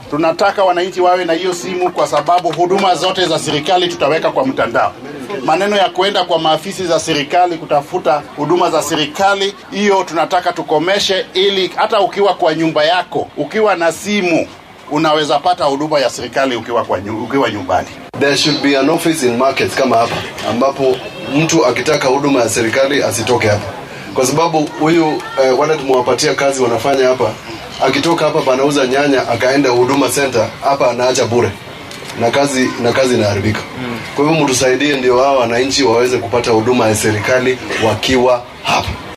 Tunataka wananchi wawe na hiyo simu, kwa sababu huduma zote za serikali tutaweka kwa mtandao. Maneno ya kuenda kwa maafisi za serikali kutafuta huduma za serikali, hiyo tunataka tukomeshe, ili hata ukiwa kwa nyumba yako, ukiwa na simu unaweza pata huduma ya serikali ukiwa, kwa, nyu- ukiwa nyumbani. There should be an office in markets kama hapa ambapo mtu akitaka huduma ya serikali asitoke hapa, kwa sababu huyu eh, wale tumewapatia kazi wanafanya hapa, akitoka hapa panauza nyanya akaenda huduma center hapa anaacha bure na kazi na kazi inaharibika. Kwa hivyo mtusaidie, ndio hao wananchi waweze kupata huduma ya serikali wakiwa hapa.